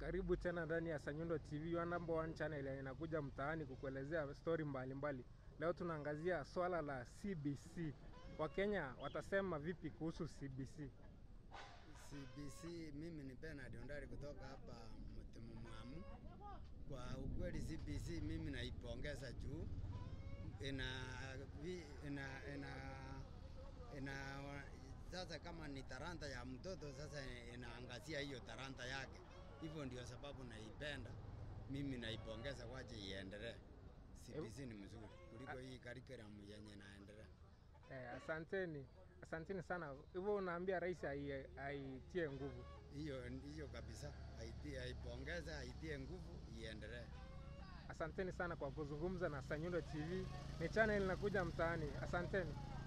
Karibu tena ndani ya Sanyundo TV, your number one channel ya inakuja mtaani kukuelezea stori mbalimbali. Leo tunaangazia swala la CBC. Wakenya watasema vipi kuhusu CBC? CBC, mimi ni Bernard Ondari kutoka hapa Mtemu Mwamu. Kwa ukweli CBC mimi naipongeza juu ina, vi- ina, ina, ina sasa kama ni talanta ya mtoto sasa inaangazia hiyo talanta yake, hivyo ndio sababu naipenda mimi, naipongeza kwache iendelee. CBC ni mzuri kuliko hii curriculum yenye naendelea. Eh, asanteni, asanteni sana. Hivyo unaambia rais ai- aitie nguvu. Hiyo hiyo kabisa, aitie, aipongeze, aitie nguvu, iendelee. Asanteni sana kwa kuzungumza na Sanyundo TV. Ni channel inakuja mtaani. Asanteni.